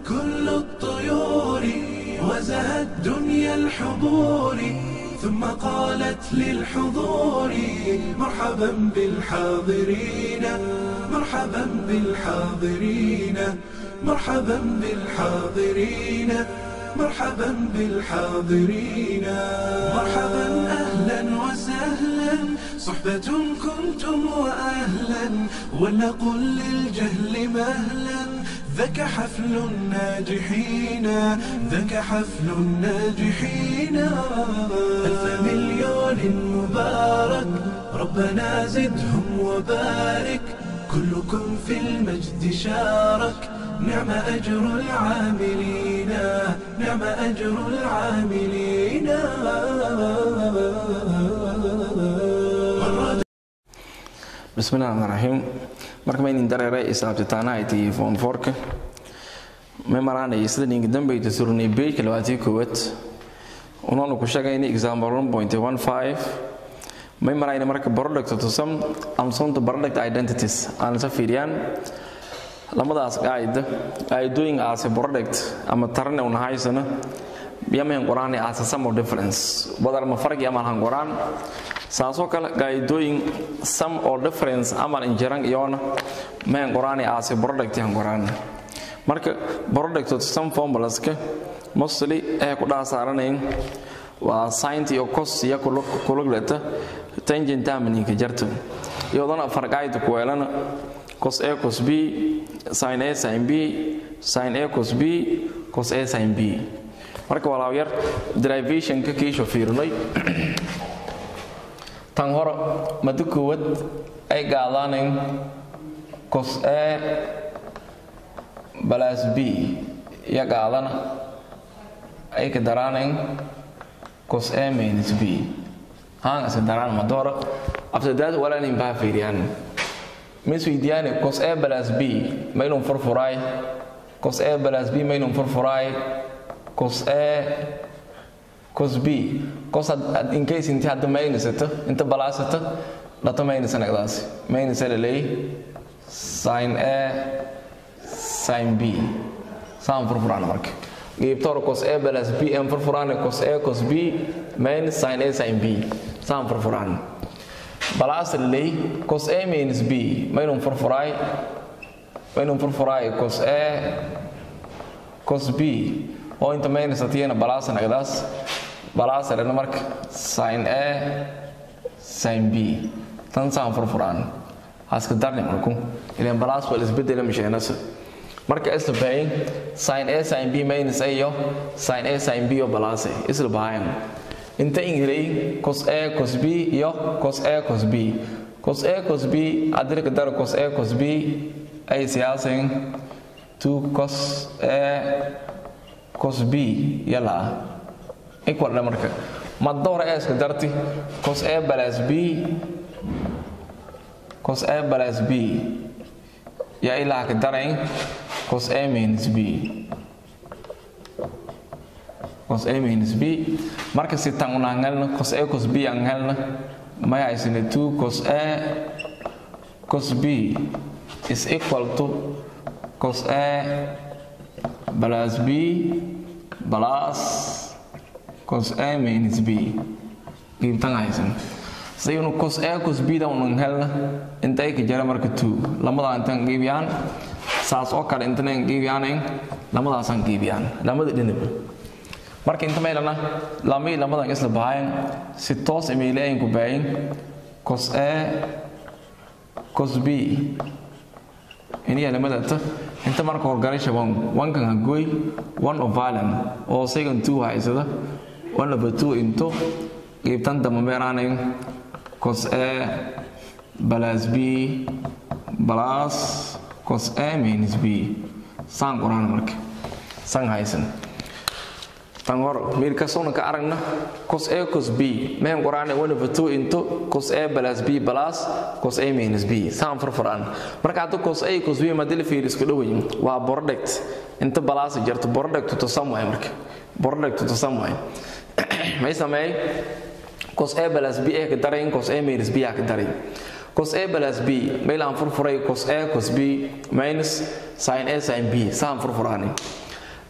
كل الطيور وزهت دنيا الحضور ثم قالت للحضور مرحبا بالحاضرين مرحبا بالحاضرين مرحبا بالحاضرين مرحبا بالحاضرين مرحبا اهلا وسهلا صحبة كنتم واهلا ولنقل للجهل مهلا ذاك حفل الناجحين ذاك حفل الناجحين ألف مليون مبارك ربنا زدهم وبارك كلكم في المجد شارك نعم أجر العاملين نعم أجر العاملين bismillahi raxmaan raxiim marka maynin dareere isaabtitaanahayti foon foorka may maraanay sida ninka dambayta surnay beejka labaatii koowaad unoonu ku sheegayna example one point one five may marayna marka product to some amsonta product identities aan isa fiiriyaan lamadaas qaayda qaydooyinka aase product ama tarane una haysana yamahan qoraan aase some of difference badar ma farqi ama han qoraan saasoo kale qaydooyin some or difference amal injiran iyona mahan qoraan aase product han qoraan marka product to some formulaska mostly ee ku dhaasaranayn waa sint iyo cos iyo kulugleta tangent termininka jarta iyadana farqaayda ku weelana cos a cos b sin a sin b sin a cos b cos a sin b marka walaaw yar derivationka kiisho fiirnay tan hore mada koowaad ay gaadaanayn cos a balas b iyo gaadana ay ka daraanayn cos a minus b haan ase daraan madora after that walaanin baa fiiriyaan misweydiyaane cos a balas b maynun furfuraay cos a balas b maynun furfuraay cos a cos b cos in case inti hadda maynisato inta balaasata dhato maynisanagdaas maynisa laleey sin a sin b saan furfuraan marka geebtoor cos a balas b en furfuraan cos a cos b minus sin a sin b saan furfuraan balaas laleey cos a minus b maynun furfuraay maynun furfuraay cos a cos b oo inta minus atiyana balaasa nagdaas balaasa dhana marka sin a sin b tan saan furfuraan haska darni marku ilan balaas wal isbedela misheenasa marka isla baayin sin a sin b minus a iyo sin a sin b oo balaase isla baayan inta ingilay cos a cos b iyo cos a cos b cos a cos b adirka daro cos a cos b ay siyaasin 2 cos a cos b yala equal na marka madora a iska darti cos a balas b cos a balas b ya ilaa ka darayn cos a minus b cos a minus b marka si tan una hangalna cos a cos b ang hangalna may haysane 2 cos a cos b is equal to cos a plus b plus cos a minus b qiibtan haysan saynu cos a cos b da unan helna inta ay ka jara marka 2 lamada intan qiibiyaan saas oo kale intana qiibiyaan lamadaasaan qiibiyaan lamada dhinaba marka inta meelana lamay lamadan isla bahayn si toos imaylayn ku baayin cos a cos b iniya lamadata inta marka horgalasha wan wankan hagoy one of violent oo second two haysada one over two into qiibtan dama meeraanayn cos a plus b plus cos a minus b saan qoraan marka san haysan tan hor meel kasoona ka aragna cos a cos b meen qoraane one over two into cos a plus b plus cos a minus b saan furfuraan marka hadda cos a cos b madil fiir isku dhowayin waa product inta balaas jarto product to some way marka product to some way may sameey cos a plus b ka daray cos a minus b ka daray cos a plus b meel aan furfuray cos a cos b minus sin a sin b saan furfuraani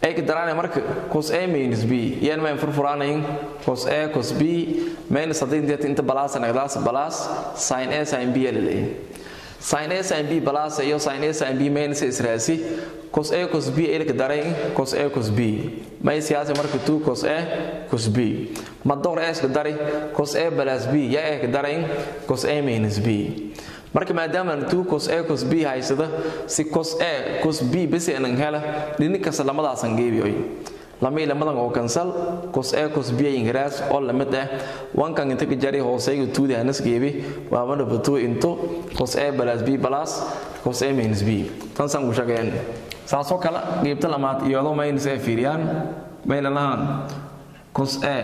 ay ka daraanay marka cos a minus b yan ma furfuraanayn cos a cos b minus haddii inta inta balaas nagdaas balaas sin a sin b leeyahay sin a sin b balaas iyo sin a sin b minus israasi cos a cos b ay ka daray cos a cos b may siyaasa marka 2 cos a cos b ma door a ka daray cos a plus b ya ka daray cos a minus b marka maadaama 2 cos a cos b haysada si cos a cos b bas aan hela dhini kasta lamadaasan geebiyoy lamay lamadan oo kansal cos a cos b ingiraas oo lamid ah wankan inta ka jari hooseyga 2 da anas geebi waa mana bato into cos a plus b plus cos a minus b tan san ku shaqeeyaan saasoo kale geebta lamaad iyadoo minus a fiiriyaan mayna lahaan cos a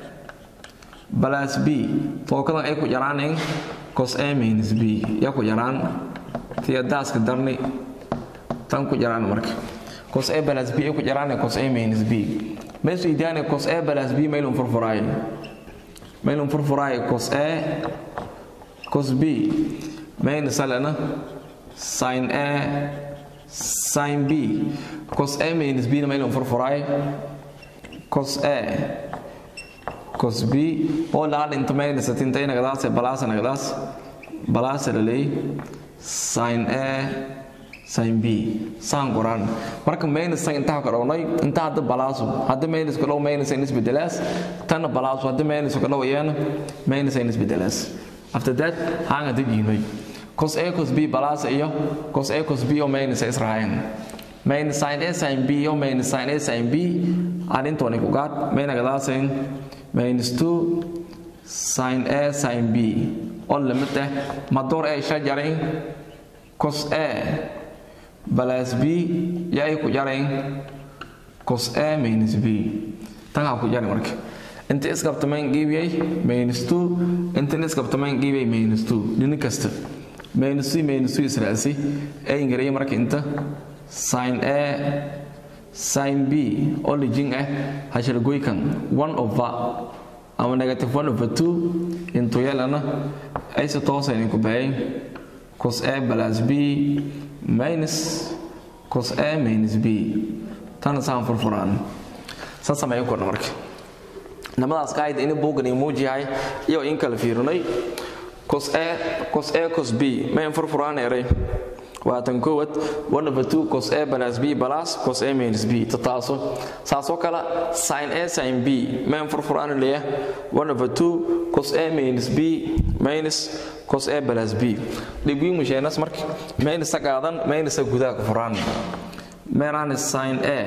plus b fookadan ay ku jaraaneen cos a minus b yaa ku jaraan tii daaska darni tan ku jaraan marka cos a plus b ay ku jaraan cos a minus b meesha idaane cos a plus b maylun furfuraay maylun furfuraay cos a cos b minus alana sin a sin b cos a minus b na maylun furfuraay cos a cos b oo laal inta minus tinta inagadaas balaas nagadaas balaas lalay sin a sin b saan qoraan marka minus san intaa ka dhawnay inta hadda balaasu hadda minus ka dhow minus in isbedelaas tanna balaasu hadda minus ka dhow iyana minus in isbedelaas after that hanga dejinay cos a cos b balaas iyo cos a cos b oo minus israayan minus sin a sin b iyo minus sin a sin b arintooni ku gaad maynagadaaseen minus 2 sin a sin b oo lamid ah madoor ay shajarayn cos a plus b yaa ay ku jarayn cos a minus b tan ha ku jaray marka inta isqabtamayn giibiyay minus 2 inta isqabtamayn giibiyay minus 2 dhini kasta minus 2 minus 2 israasi ay ingareeyay marka inta sin a sin b oo lijin ah hashalgoykan 1 over ama negative 1 over 2 into yelana ay si toosan ku baayay cos a plus b minus cos a minus b tan saan furfuraan sa sameeyo korna marka namadaas qaayid in buugan muujiyahay iyo in kala fiirinay cos a cos a cos b mayn furfuraan eray waa tan koowad 1 over 2 cos a plus b plus cos a minus b tataaso saasoo kale sin a sin b mayn furfuraan leeya 1 over 2 cos a minus b minus cos a plus b dhibgii musheenas marka minus qaadan minus gudaha ku furaan meeraan sin a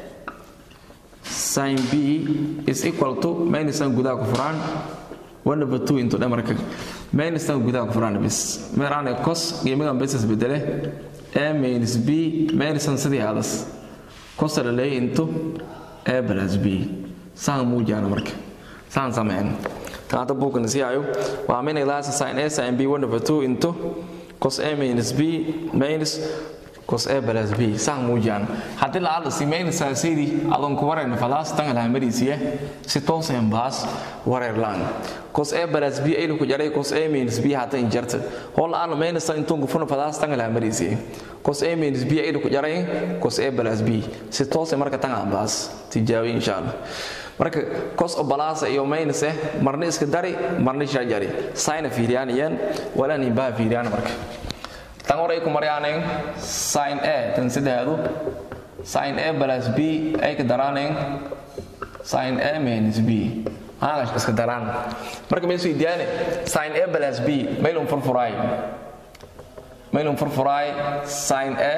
sin b is equal to minus gudaha ku furaan 1 over 2 into dhamarka minus tan gudaha ku furaan bis meeraan cos qiimigan basis bedele a minus b minus tan sidii hadas cos la leeyahay into a plus b saan muujana marka saan sameyn taata buukan si ayo waa min ilaas sin a sin b 1 over 2 into cos a minus b minus cos a plus b saan muujana haddii la aada si minus saasidi adon ku wareen falaas tan la marisiya si toosan baas wareer laan cos a plus b ay ku jaray cos a minus b hata injarta hol aan minus tan tungu funa falaas tan la marisiya cos a minus b ay ku jaray cos a plus b si toosan marka tan baas tijaabi insha Allah marka cos oo balaasa iyo minus eh marna iska dari marna shajari sin fiiriyanayaan wala ni baa fiiriyaan marka tan hore ku maryaaneen sin a tan sidaadu sin a plus b ay ka daraaneen sin a minus b haagas iska daraan marka meesha idiyaane sin a plus b maylun furfuraay maylun furfuraay sin a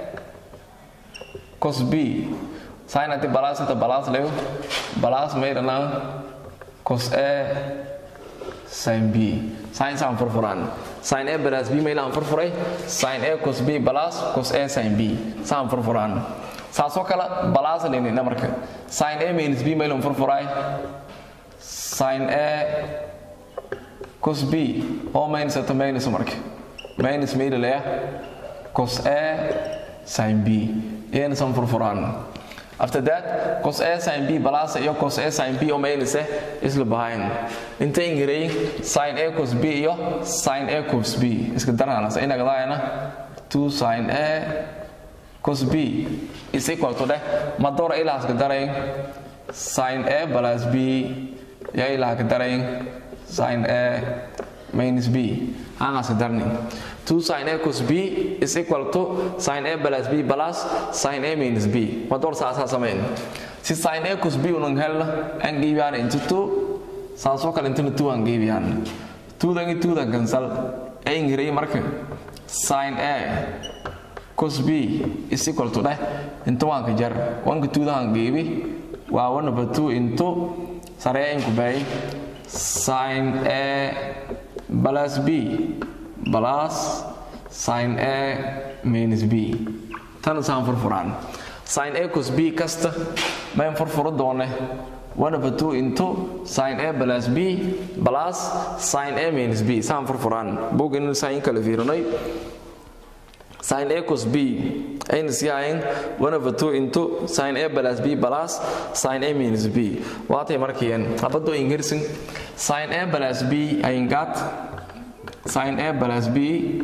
cos b sin ati balas ata balas leo balas mayrana cos a sin b sin san furfuraan sin a plus b maylaan furfuray sin a cos b balas cos a sin b saan furfuraan saasoo kale balas dhinina marka sin a minus b maylan furfuray sin a cos b oo minus ata minus marka minus maydalaya cos a sin b iyana san furfuraan after that cos a sin b balasa iyo cos a sin b oo maynaysa isla bahayn inta ingiray sin a cos b iyo sin a cos b iska daranaanasa inagadaayana 2 sin a cos b is equal to dheh madora ilahaas ka darayn sin a plus b ya ilaha ka darayn sin a minus b hangaas ka darni 2 sin a cos b is equal to sin a plus b plus sin a minus b mador saasaa samayn si sin a cos b unan helna an geybiyaan into 2 saasoo kale intana 2 an geybiyaan 2dan i 2dan cancel a ingirey marka sin a cos b is equal to dheh inta waan ka jar wanka 2dahan geebi waa 1 over 2 into saree inku bay sin a plus b plus sin a minus b tan saan furfuraan sin a cos b kasta mayn furfuro doone 1 over 2 into sin a plus b plus sin a minus b saan furfuraan bogin sain kala fiirinay sin a cos b ayna sii ahayn 1 over 2 into sin a plus b plus sin a minus b waatay markiyeen habadoo ingirsin sin a plus b ayn gat sin a plus b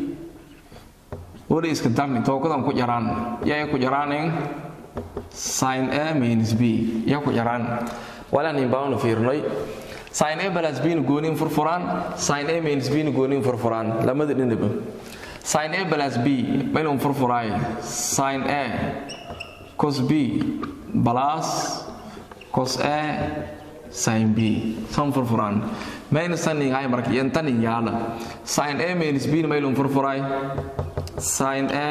wali iska darni tookadan ku jaraan yaa ku jaraanin sin a minus b yaa ku jaraan walaan baanu fiirnay sin a plus b na goonin furfuraan sin a minus b na goonin furfuraan lamada dhinaba sin a plus b maynun furfuraay sin a cos b plus cos a sin b san furfuraan mayna sanin ay marka yantanin yaala sin a minus b na maylun furfuraay sin a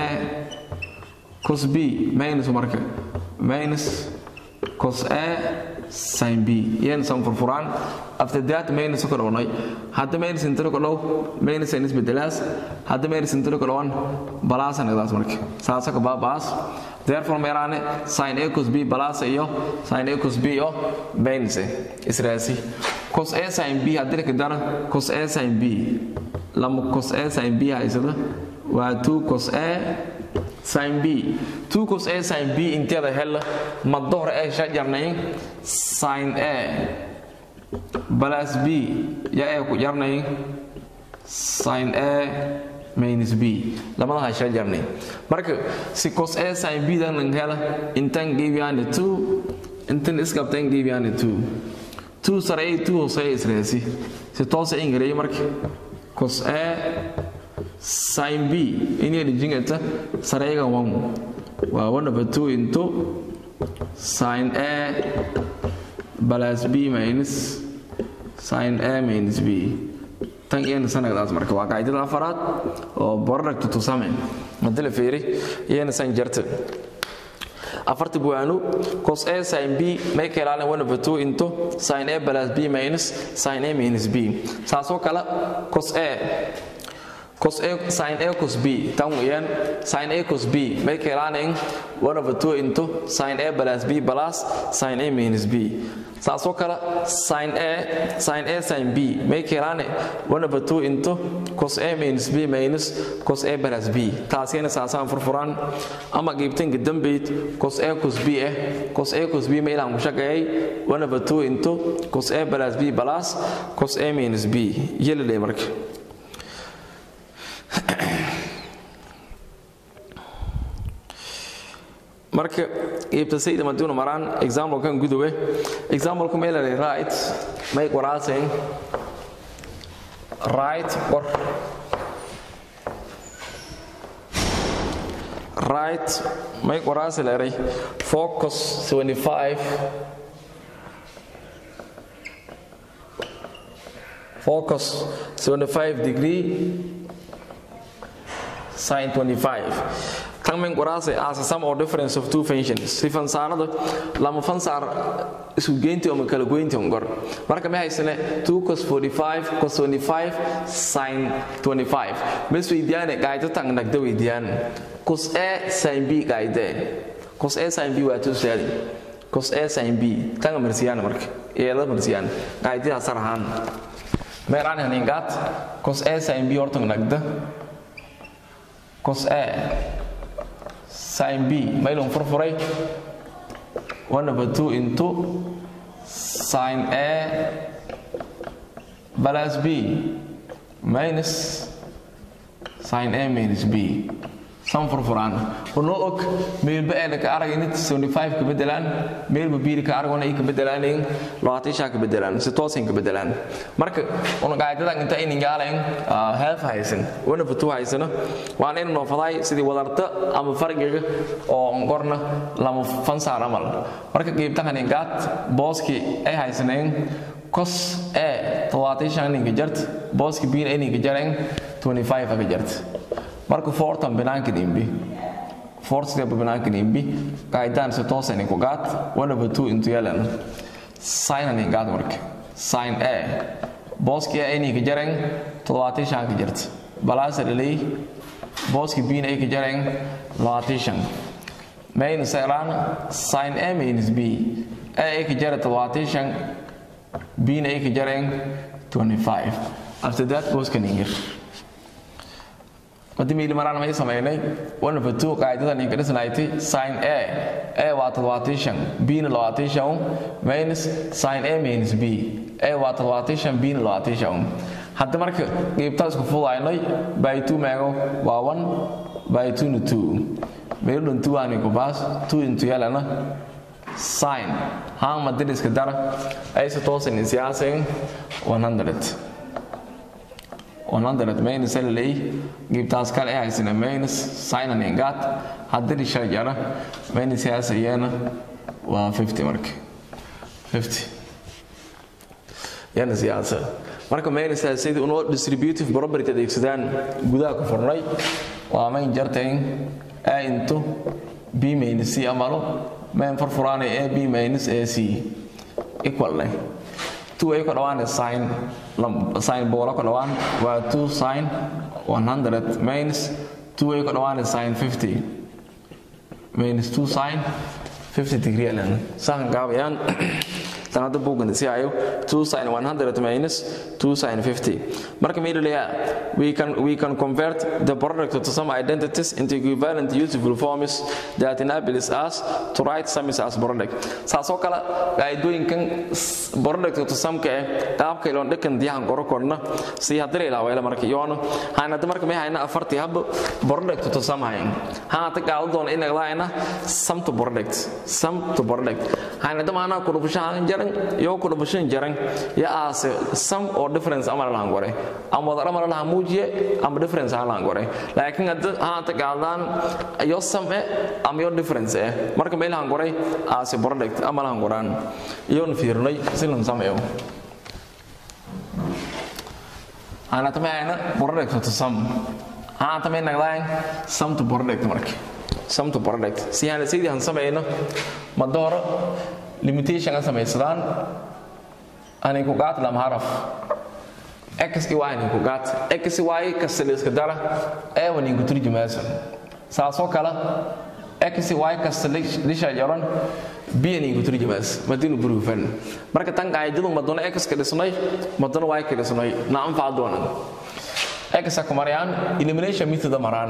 cos b minus marka minus cos a sin b yan san furfuraan after that minus ku dhawnay hadda minus intana ku dhow minus aynis bedelaas hadda minus intana ku dhawan balaas anagdaas marka saasa ka baabaas therefore meeraane sin a cos b balaas iyo sin a cos b iyo minus israasi cos a sin b haddii ka dara cos a sin b lama cos a sin b haysada waa 2 cos a sin b 2 cos a sin b inteeda hel ma dohor ee shajarnayn sin a plus b ya ee ku jarnayn sin a minus b lamadaha shajarnay marka si cos a sin b dan lang hela intan geebiyaan 2 intan iskabtan geebiyaan 2 2 sare 2 hoose israasi si toose ingirey marka cos a sin b ini dijingata sarayga wan waa 1 over 2 into sin a plus b minus sin a minus b tan iyana sanagdaas marka waa qaacidada afaraad oo product to same madala feeri iyana san jarta afarta buwaanu cos a sin b may ka ilaalin 1 over 2 into sin a plus b minus sin a minus b saasoo kale cos a cos a sin a cos b tan weeyaan sin a cos b may ka ilaalin 1 over 2 into sin a plus b plus sin a minus b saasoo kale sin a sin a sin b may ka ilaalin 1 over 2 into cos a minus b minus cos a plus b taasina saasaan furfuraan ama qiibtanka dambeyd cos a cos b eh cos a cos b ma ilaan ku shaqeeyay 1 over 2 into cos a plus b plus cos a minus b yelile marka marka iibta sayda maduuna maraan examplekan gudowe exampleku meelale right may qoraasayn right qor right may qoraasi leeray focus 75 focus 75 degree sin 25 tan min qoraasay as a sum or difference of two functions si fansaarada lama fansaar isu geynti oo kala goynti on gor marka ma haysane 2 cos 45 cos 25 sin 25 mes weydiyaane gaayto tan nagda weydiyaan cos a sin b gaayde cos a sin b waa tuu saali cos a sin b tan marsiyaan marka eeda marsiyaan gaaytidaa sarahaan meeraan haningaat cos a sin b hortan nagda cos a sin b maylon furfuray 1 over 2 into sin a plus b minus sin a minus b san furfuraan unoo og meelba ee ka aragin 75 ka bedelaan meelba biir ka aragona ay ka bedelaaneen laatisha ka bedelaan si toosin ka bedelaan marka una qaadadan inta in ingaaleen half haysan wana futu haysana waan in noo faday sidii wadarta ama farqiga oo qorna lama fansaar amal marka qeybtan ingaat booski ay haysaneen kos ee tawaatishan ninka jart booski biir ay ninka jareen 25 ka jart marka fortan banaanka dhimbi fort step banaanka dhimbi qaydaan si toosan ku gaad one over two into yalan sign ani gaad marka sign a booski ay ni ka jareen toddobaatan shan ka jirta balaas dhalay booski b ay ka jareen labaatan shan main sayran sign a minus b a ay ka jara toddobaatan shan b ay ka jareen 25 after that booska ningir haddii miili maraan may samaynay one over two qaacidadan inka dhisnayti sin a a waa toddobaatan shan b na labaatan shan minus sin a minus b a waa toddobaatan shan b na labaatan shan hadda marka qiibtaa isku fudaynay by two meego waa one by two na two meeludhan two aan inku baas two into yalana sin haan madiriska dara ay si toosan isiyaasayn 100 100 minus LA gibtaas kale ay haysana minus sin and ingat haddii shay jara minus yaasayana waa 50 marka 50 yana siyaasa marka minus sidii unoo distributive property adeegsadaan gudaha ku furnay waa main jartayn a into b minus c amalo main furfuraanay a b minus a c equal leh 2 ay ku dhawaan sin sin boolo ku dhawaan waa 2 sin 100 minus 2 ay ku dhawaan sin 50 minus 2 sin 50 degree lan sahan gaabayaan tanada buugan si ayo 2 sin 100 minus 2 sin 50 marka meelaya we can we can convert the product to some identities into equivalent useful forms that enables us to write sums as product saasoo kale qaadooyinkan product to some ka qaabka ilaa dhakan diyahan qoro korna si hadii la ilaaway marka yoona hanada marka may hayna afartii hab product to some hayn haata qaado doon in laayna sum to product sum to product hanada maana ku dhufshaan jaran iyo ku dhufshaan jaran ya aase sum or difference amar laan gore ama wadara mar la muujiye ama difference laan gore laakiin hadda haata qaadaan iyo sum ama iyo difference eh marka meel laan gore aase product ama laan goraan iyo fiirnay silan sameeyo ana tamayna product to sum ana tamayna naglaan sum to product marka sum to product si aan sidii han sameeyno ma dooro limitation aan sameeysadaan ani ku qaat lam haraf x y ni ku qaat x y kasal iska dara ee wani ku turjumayso saasoo kala x y kasal lisha jaran b ni ku turjumayso madinu burufan marka tan qaayidadu madona x ka dhisnay madona y ka dhisnay na anfac doonaan x ku marayaan elimination method maraan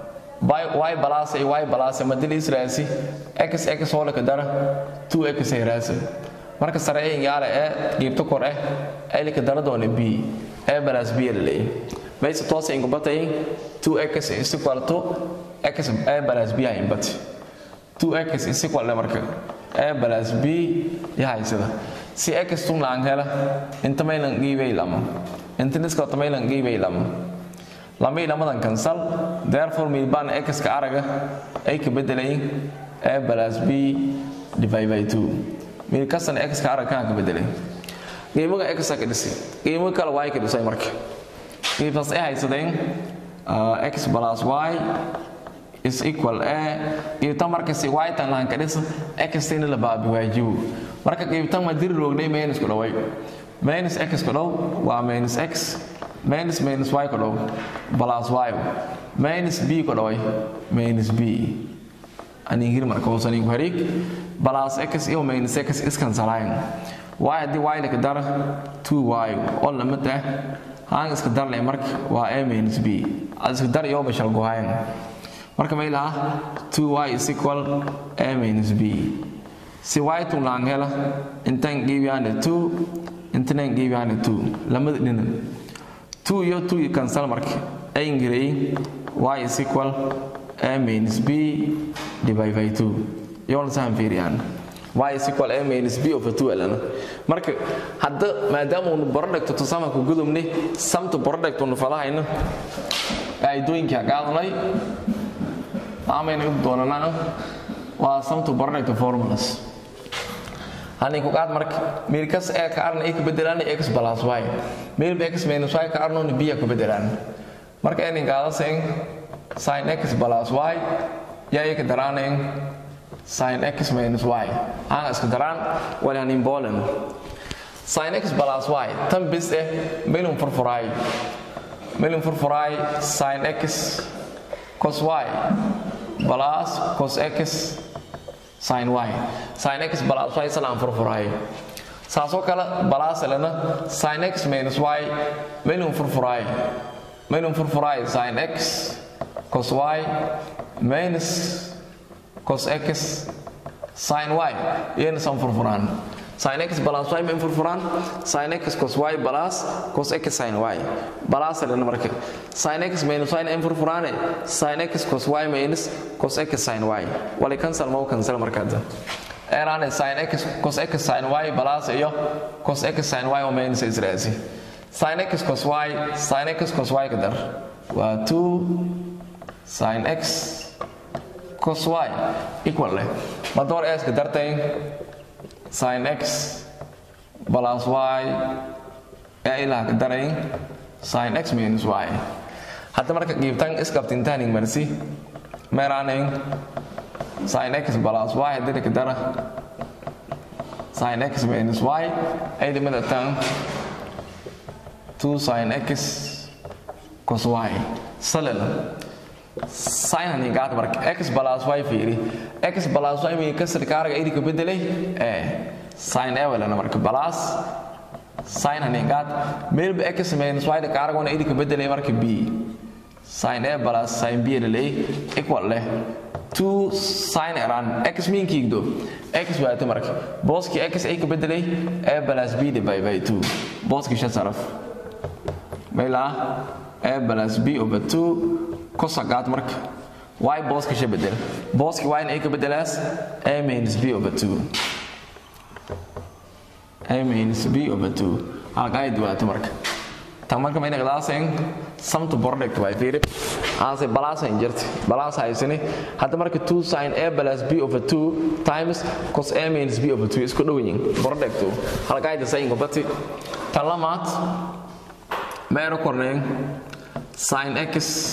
y plus y plus madil israasi x x wala ka dara 2x ay raasa marka sare ee yaala ee geebto kor eh ay ka dara doona b a plus b la leeyahay mayse toos in kubatay 2x is equal to x a plus b ay bat 2x is equal marka a plus b yahay sida si x tun laan hela inta maylan giibay lama inta niska maylan giibay lama lama ilamadan cancel therefore milbaan x ka araga ay ka bedelayin a plus b divided by 2 mil kasan x ka araga ka bedelay qiimaha x ka dhisi qiimaha kale y ka dhisay marka qiimahaas ay haysadeen x plus y is equal a qiibta marka si y tan laan ka dhis x tan la baabi waajibu marka qiibtan ma dir roognay minus ku dhaway minus x ku dhaw waa minus x minus minus y ku dhaw plus y minus b ku dhaway minus b ani hir marka hoosan igu hariig plus x iyo minus x iskan salayn y haddii y la ka dara 2y oo lamid ah haan iska dar leh marka waa a minus b ad iska dar iyo bashal gohayn marka may laha 2y is equal a minus b si y tun laan hela intan giibiyaane 2 intanan giibiyaane 2 lamada dhina 2 iyo 2 cancel marka ay ingirey y is equal a minus b divided by 2 yoona sahan fiiriyaan y is equal a minus b over 2 alana marka hadda maadaama unu product to sama ku gudubni samtu product unu falahayno qaidooyinka qaadanay amayna u doonanaa waa samtu product formulas hani ku qaad marka meelkas ee ka arna ka bedelaan x plus y meel x minus y ka arno b ka bedelaan marka aynin qaadasen sin x plus y yaa ka daraanayn sin x minus y aan iska daraan walaan imbolan sin x plus y tan bis eh meelun furfuray meelun furfuray sin x cos y plus cos x sin y sin x plus y salaan furfuray saasoo kale plus lana sin x minus y meelun furfuray meelun furfuray sin x cos y minus cos x sin y iyana san furfuraan sin x plus y main furfuraan sin x cos y plus cos x sin y plus lana marka sin x minus y in furfuraane sin x cos y minus cos x sin y wali cancel ma cancel markaada eraane sin x cos x sin y plus iyo cos x sin y oo minus israasi sin x cos y sin x cos y kadar waa 2 sin x cos y equal leh ma door s ka dartay sin x plus y ee ilaa ka daray sin x minus y hadda marka qiibtan iskabtintaaning marsi meeraanayn sin x plus y haddii ka dara sin x minus y ay limada tan 2 sin x cos y salal sin hani gaad marka x plus y fiiri x plus y mi kasar kaarga idi ka bedelay ee sin a wala marka plus sin hani gaad meel x minus y da kaarga wana idi ka bedelay marka b sin a plus sin b da lay equal leh 2 sin eran x min kiigdo x waa marka booski x ay ka bedelay a plus b divided by 2 booski shan saraf meela a plus b over 2 kosagaad marka y booska sha bedel booski y ay ka bedelaas a minus b over 2 a minus b over 2 halka ay duwaato marka tan marka mayna qadaasen samtu product way fiiri aanse balaasan jirta balaas haysani hadda marka 2 sin a plus b over 2 times cos a minus b over 2 isku dhow yihiin product halka ay dasayin gobati tan lamaad meero korneen sin x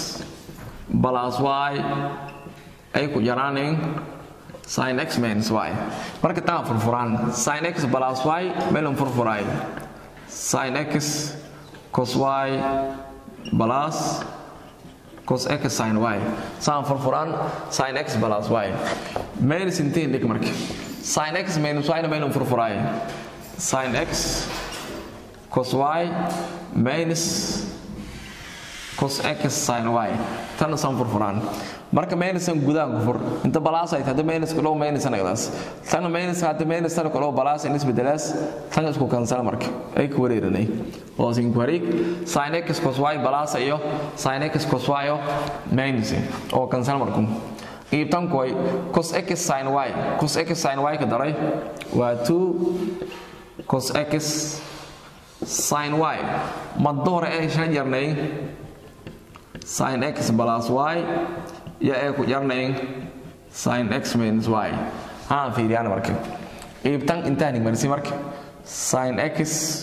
plus y ay ku yaraanayn sin x minus y marka taa furfuraan sin x plus y meelun furfuray sin x cos y plus cos x sin y saan furfuraan sin x plus y minus intiin dhig marka sin x minus y na meelun furfuray sin x cos y minus cos x sin y tan san furfuraan marka minusan gudaha ku fur inta balaas ay tahay minus ku dhow minus anagdaas tan minus hadda minus tan ku dhow balaas in isbedelaas tan isku kansal marka ay ku wareeranay oo sin ku wareeg sin x cos y balaas iyo sin x cos y oo minus oo kansal marku qiibtan koy cos x sin y cos x sin y ka daray waa 2 cos x sin y ma doore ay shan yarnay sin x plus y iyo ay ku yarnayn sin x minus y haan fiiriyaan marka iibtan intaan marsi marka sin x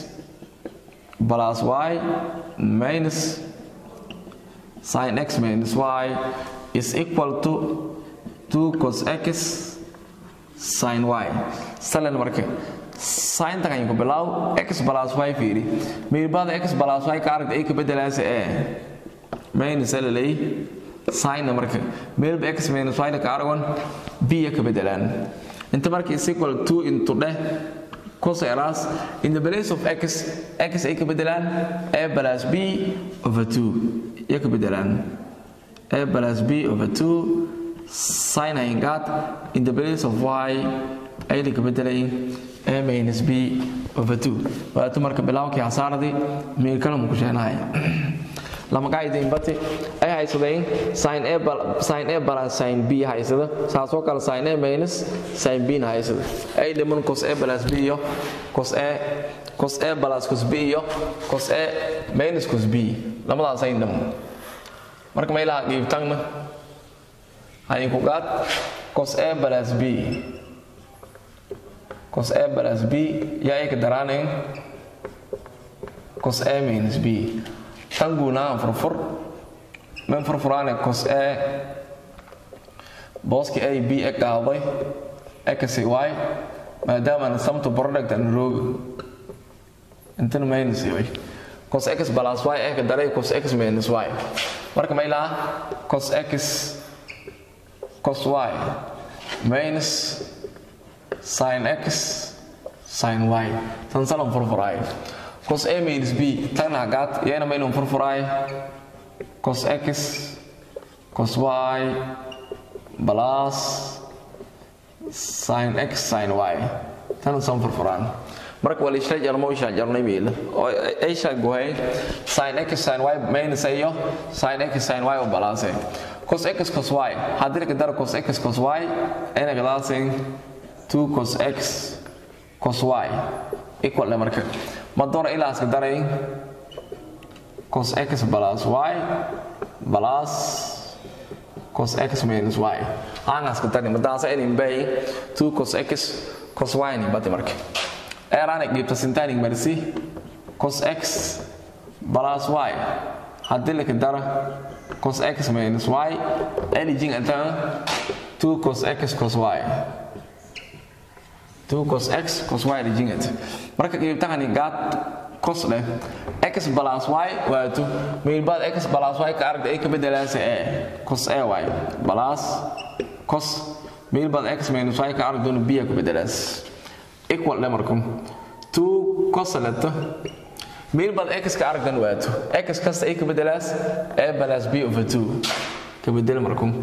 plus y minus sin x minus y is equal to 2 cos x sin y salan marka sin takan ku bilaw x plus y fiiri miirbada x plus y ka aragta ay ka bedelaasa ee minus lalay sin marka meelba x minus y ka aragon b ka bedelaan inta marka is equal to into dheh cos eras in the place of x x ay ka bedelaan a plus b over 2 ya ka bedelaan a plus b over 2 sin ay got in the place of y ay ka bedelayn a minus b over 2 waa tu marka bilawkii hasaaradii meel kale mu ku sheenahay lama qaaydayn bati ay haysadeen sin a sin a plus sin b haysada saasoo kale sin a minus sin b na haysada ay dhiman cos a plus b iyo cos a cos a plus cos b iyo cos a minus cos b lamadaas ay dhiman marka meelaha qiibtangna hay ku qaad cos a plus b cos a plus b yaa ay ka daraanayn cos a minus b tan guunaan furfur men furfuraane cos a booski a b e qaaday x y maadaama samtu product an rooga intana minus yoy cos x plus y e ka daray cos x minus y marka ma ilaa cos x cos y minus sin x sin y tan salan furfuraayo cos a minus b tan hagaad iyana ma inuu furfuraayo cos x cos y plus sin x sin y tan san furfuraan marka wali shay jarmo shay jarnay meel oo ay shay gohay sin x sin y minus ayo sin x sin y oo balance cos x cos y hadir ka dar cos x cos y ina gadaasay 2 cos x cos y equal le marka ma doona ilaa iska daray cos x plus y plus cos x minus y aangaas ka dari madaasa idin bay 2 cos x cos y ni bati marka eeraan qiibta sintaanic marsi cos x plus y haddii la ka dara cos x minus y anything intaan 2 cos x cos y 2 cos x cos y rijingat marka qiibtahani gaat cos leh x plus y waa 2 meelbaad x plus y ka aragta ay ka bedelaasa e cos a y plus cos meelbaad x minus y ka aragta b ka bedelaas equal le markum 2 cos leta meelbaad x ka aragtan waa 2 x kasta ay ka bedelaas a plus b over 2 ka bedel markum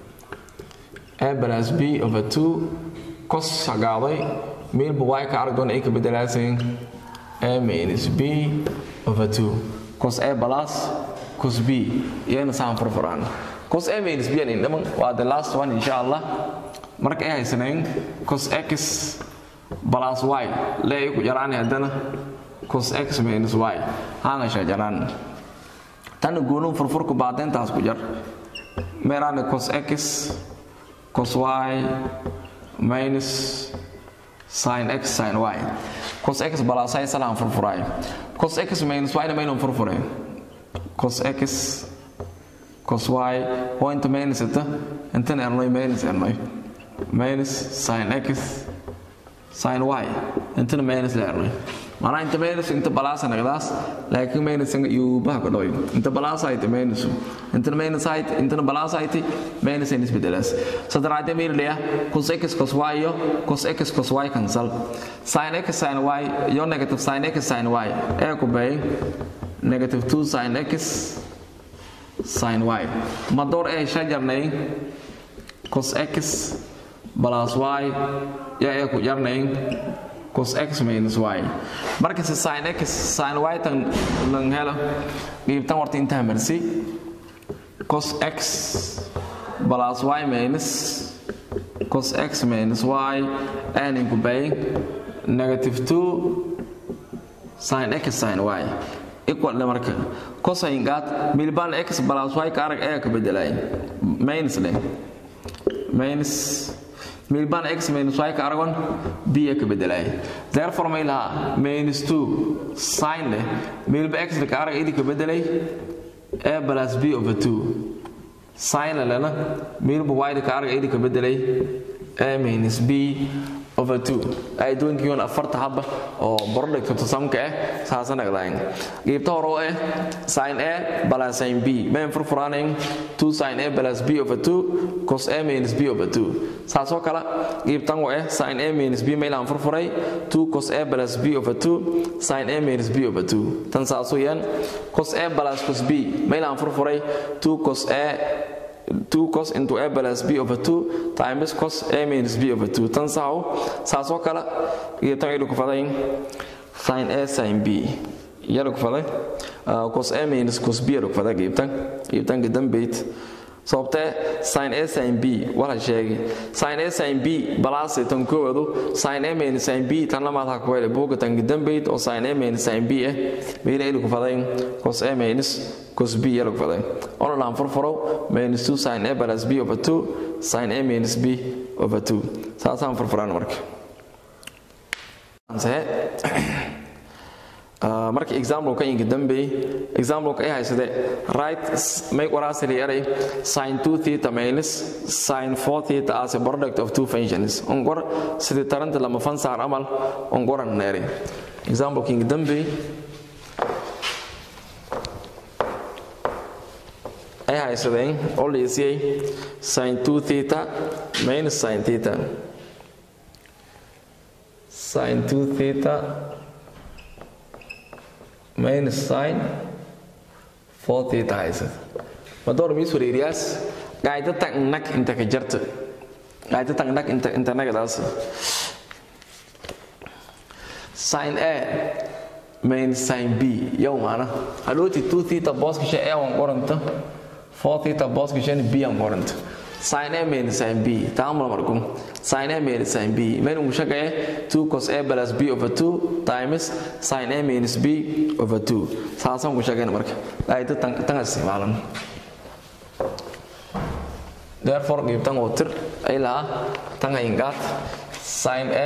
a plus b over 2 cos sagaaday meelba y ka arag doona ay ka bedelaaseen a minus b over 2 cos a plus cos b iyana saan furfuraan cos a minus b ani dhaman waa the last one insha allah marka ay haysanayn cos x plus y le ay ku jaraan haddana cos x minus y haanga sha jaraan tan guunu furfurku baadeentaas ku jar meeraane cos x cos y minus sin x sin y cos x plus y salaan furfuraay cos x minus y na maynan furfuray cos x cos y oo inta minus ita intana ernoy minus ernoy minus sin x sin y intana minus la ernoy maanaa inta minus inta balaasa nagdaas laakiin minus yuubaha ka dhoy inta balaasa ayta minus intana minus ayt intana balaasa ayti minus aynis bedelaas sadaraade meel leeya cos x cos y iyo cos x cos y cancel sin x sin y iyo negative sin x sin y ee ku bay negative 2 sin x sin y ma door ee shajarnay cos x plus y yaa ee ku jarnay cos x minus y marka si sin x sin y tan lang helo qiibtan warta intaa marsi cos x plus y minus cos x minus y n inku bay negative 2 sin x sin y equal le marka cosine gaat milbaan x plus y ka arag ee ka bedelay minus le minus milbaan x minus y ka aragon b ka bedelay therefore may laha minus 2 sin le milba x ka arag idi ka bedelay a plus b over 2 sin lena milba y ka arag idi ka bedelay a minus b over 2 ay doonkiyoon afarta haba oo product tusamka ah saasa nagdayn qiibta hore oo ah sin a plus sin b mayn furfuraanayn 2 sin a plus b over 2 cos a minus b over 2 saasoo kale qiibtan oo ah sin a minus b maylaan furfuray 2 cos a plus b over 2 sin a minus b over 2 tan saasoo yan cos a plus cos b maylaan furfuray 2 cos a 2 cos into a plus b over 2 times cos a minus b over 2 tan saxo saasoo kale iyo tan aydu ku fadayn sin a sin b yalog faday cos a minus cos b yalog faday qiibtan qiibtanka dambeyd sababtee sin a sin b wala sheegay sin a sin b balaas tan koowadu sin a minus sin b tan lamaad ha ku hele buuga tanka dambeyd oo sin a minus sin b ah meela ilu faday cos a minus cos b yalog faday ona laan furfuro minus 2 sin a plus b over 2 sin a minus b over 2 saasaan furfuraan marka marka exampleka inka dambeey exampleka ay haysade right make waraasili eray sin 2 theta minus sin 4 theta as a product of two functions ongor sidii taranta lama fansaar amal ongoran neeri exampleka inka dambeey ay haysadeen oo liisiyay sin 2 theta minus sin theta sin 2 theta minus sin 4 theta haysad madoor miis wareeriyaas qaayda tagnak inta ka jarta qaayda tagnak inta inta nagadaas sin a minus sin b yow maana halooti 2 theta booska shay a wan qoranta 4 theta booska shay b an qoranta sin a minus sin b taamul markum sin a minus sin b menu mushaqaye 2 cos a plus b over 2 times sin a minus b over 2 saasan ku shaqayn marka ayta tan tan isticmaalan therefore qiibtan oo tir ay laha tan ingaat sin a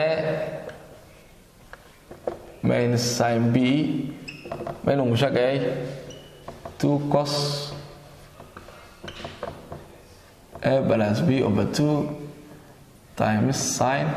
minus sin b menu mushaqaye 2 cos a plus b over 2 times sine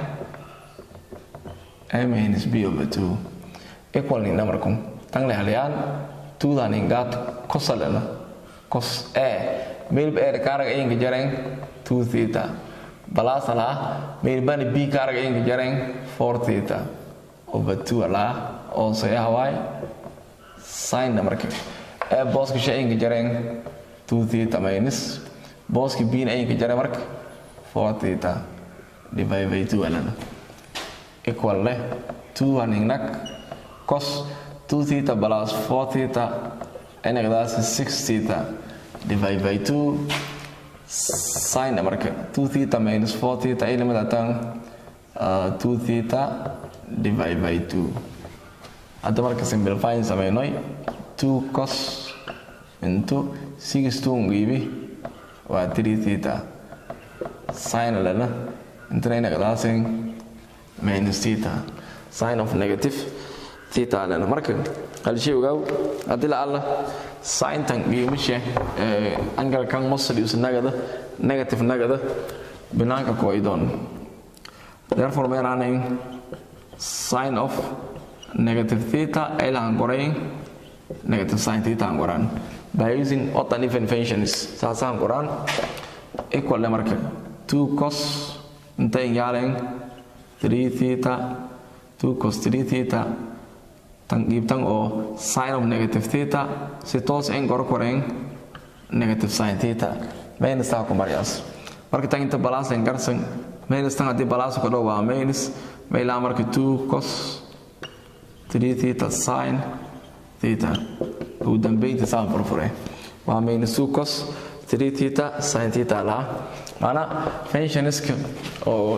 a minus b over 2 equal ni namarkum tang le halian 2 dan ingat kosalena cos a mil b er karag inga jareng 2 theta balas ala mil bani b karag inga jareng 4 theta over 2 ala also ya hawai sine namarkum a boss kisha inga jareng 2 theta minus booski biin ayinka jare marka 4 theta divide by 2 alana equal leh 2 haningnak cos 2 theta plus 4 theta enagdaas 6 theta divide by 2 sin marka 2 theta minus 4 theta ay lamada tan 2 theta divide by 2 hadda marka simplifying sameynay 2 cos into 6 2 ngiibi waa 3 theta sin lana intana inagdaasin minus theta sign of negative theta lana marka halshay ogaaw haddii la alla sintan qiimasha angalkan muslius nagada negative nagada binaanka kooidoon therefore meeraanayn sign of negative theta ay lahan qorayn negative sin theta aan qoraan by using odd and even functions saasaan qoraan equal marka 2 cos intay yaalen 3 theta 2 cos 3 theta tan qiibtan oo sin of negative theta si toos in gor koreen negative sin theta minus taa ku maryaas marka tan inta balance in garsan minus tan haddii balance ku dhow waa minus mailaa marka 2 cos 3 theta sin theta ugu dambeynta saan furfure waa minus 2 cos 3 theta sin theta laha maana functionska oo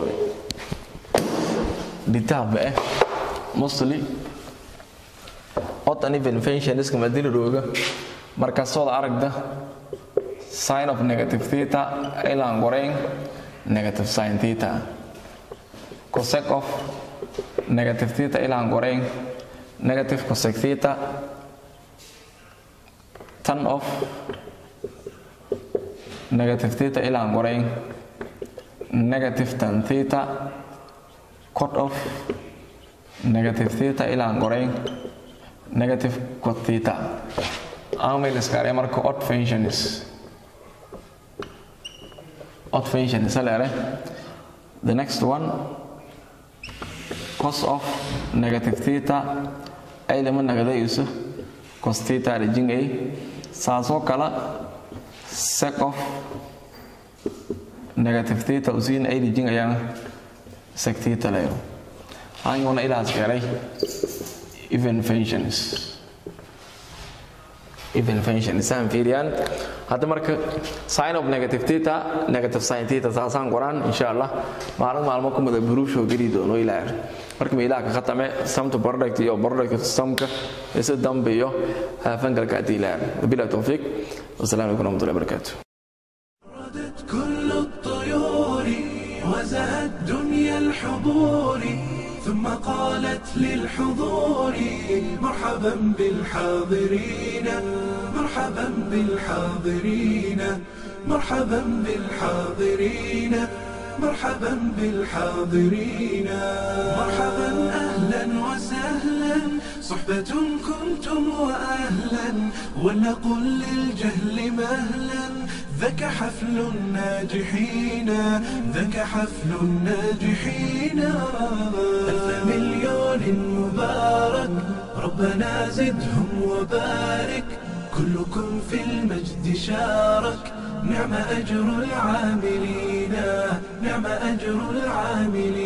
dhitaaba ah mostly odd and even functionska madina rooga markaasood aragda sin of negative theta ilaan qorayn negative sin theta cosec of negative theta ilaan qorayn negative cosec theta tan of negative theta ilaan qorayn negative tan theta cot of negative theta ilaan qorayn negative cot theta aanmay liskaaree marka odd functions odd functions leere the next one cos of negative theta ay lama nagadayso cos theta rejingay saasoo kala sec of negative theta usiin ay rejingayaan sec theta leero hanguna ilaas garay even functions evenvention isaan fiiriyaan hadda marka sign of negative theta negative sin theta saasaan qoraan insha allah maalin maalmo ku mada buruushoo geli doono ilaa marka meelaha ka khatame samta product iyo product samka isa dambe iyo fangalka haddii ilaa bila tawfiiq wasalaamu calaykum warahmatullahi wabarakatuh ردت كل الطيور وزهت دنيا الحضور ثم قالت للحضور مرحبا بالحاضرين مرحبا بالحاضرين مرحبا بالحاضرين مرحبا بالحاضرين مرحبا اهلا وسهلا صحبة كنتم واهلا ولنقل للجهل مهلا ذاك حفل الناجحين ذاك حفل الناجحين ألف مليون مبارك ربنا زدهم وبارك كلكم في المجد شارك نعم أجر العاملين نعم أجر العاملين